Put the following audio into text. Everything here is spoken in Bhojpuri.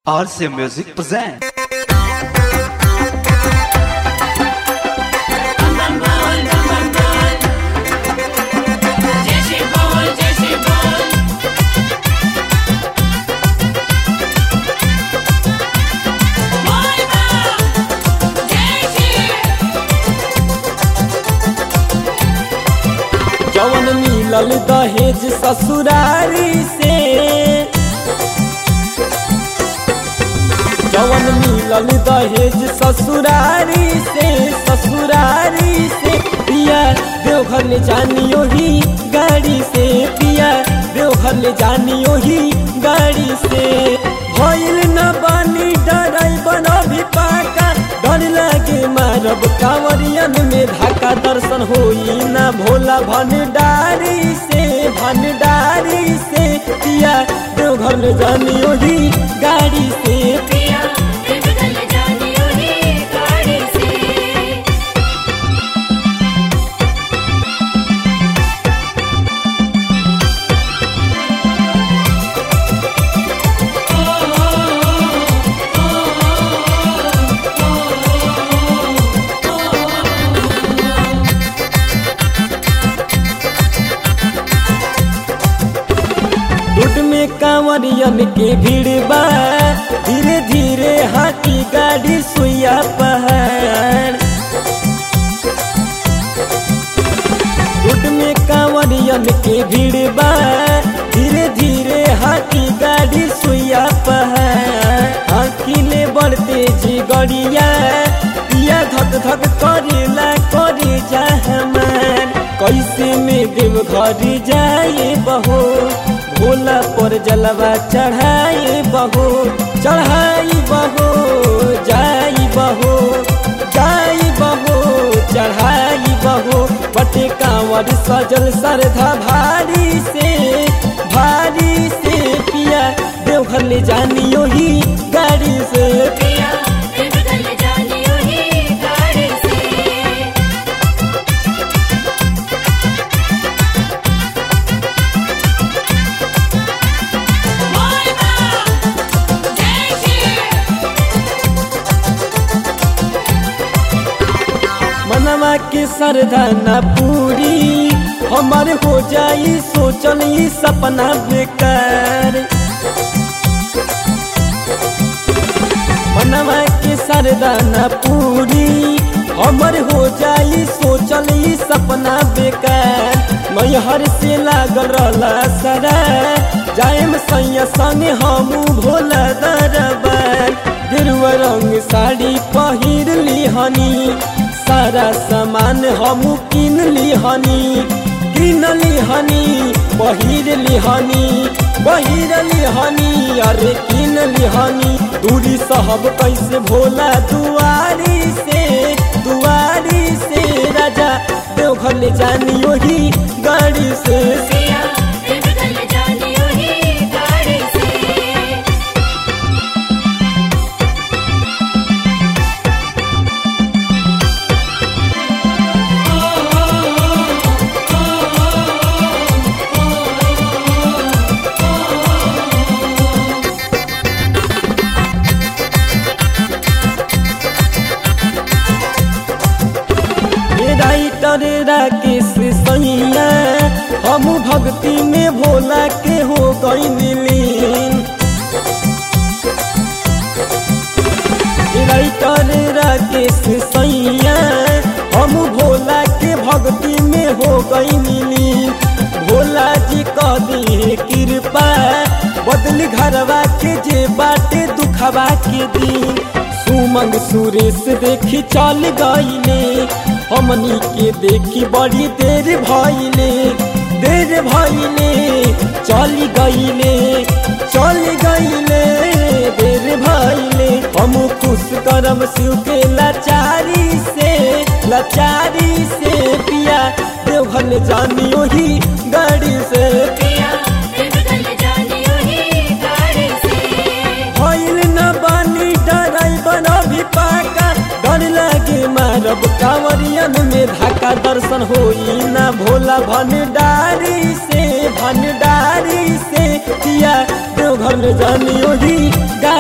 RC Music present. जैसे बोल जैसे बोल बोल बा जैसे जवन मिलल दहेज ससुरारी से जवन मिलल दहेज ससुरारी से ससुरारी से पिया देवघर ले जानियो ही गाड़ी से पिया देवघर ले जानियो ही गाड़ी से भइल न बानी डराइबन अभी पाका डर लागे मारब कांवरियन में धाका दर्शन होई ना भोला भंडारी से भंडारी से पिया देवघर में जानियो ही गाड़ी से पिया दिल जानी उन्हीं गाड़ी से रोड में कांवरियन के भीड़ बा धीरे धीरे हाथी गाड़ी सुइया पहाड़ रोड में कांवरियन के भीड़ बा धीरे धीरे हाथी गाड़ी सुइया पहाड़ आखिले बढ़ते जी गड़िया पिया धक धक करेला करे जा हमार कैसे में देव घर जाए बहो भोला पर जलवा चढ़ाए बहो चढ़ाई बहो जाई बहो जाई बहो चढ़ाई बहो बटे कांवर सजल सरधा भारी से भारी से पिया देवघर ले जानियो ही गाड़ी से पिया दिल जानी उन्हीं गाड़ी से बोल बा जैसे मनवा के सरधा न पूरी हमार हो जाई सोचल ई सपना बेकार मनवा के सरधा न पूरी हमर हो जाई सोचल ई सपना बेकार मैहर से लागल रहला सरा जाएम सैया संगे हमू भोला दरबार गेरुआ रंग साड़ी पहिर लिहनी सारा सामान हमू किन लिहनी किन लिहनी पहिर लिहनी पहिर लिहनी अरे किन लिहनी दूरी सहब कैसे भोला दुआरी से दुआरी से राजा देवघर ले जानियो ही गाड़ी से पिया दिल जानी उन्हीं गाड़ी से हे राइटर राकेश सैया हम भक्ति में भोला के हो गई लीन हे राइटर राकेश सैया हम भोला के भक्ति में हो गई लीन भोला जी कह दी कृपा बदल घरवा के जे बाटे दुखवा के दिन सुमंग सुरेश देखी चल गईले हमनी के देखी बड़ी देर भइले देर भइले चल गईले चल गईले देर भइले हम खुश करम शिव के लाचारी से लाचारी से पिया देवघर ले जानियो ही गाड़ी से पिया दिल जानी उन्हीं गाड़ी से भइल न बानी डराइबन अभी पाका डर लागे मारब कांवरियन में धाका दर्शन होई ना भोला भंडारी से भंडारी से किया देवघर में जानियो ही गा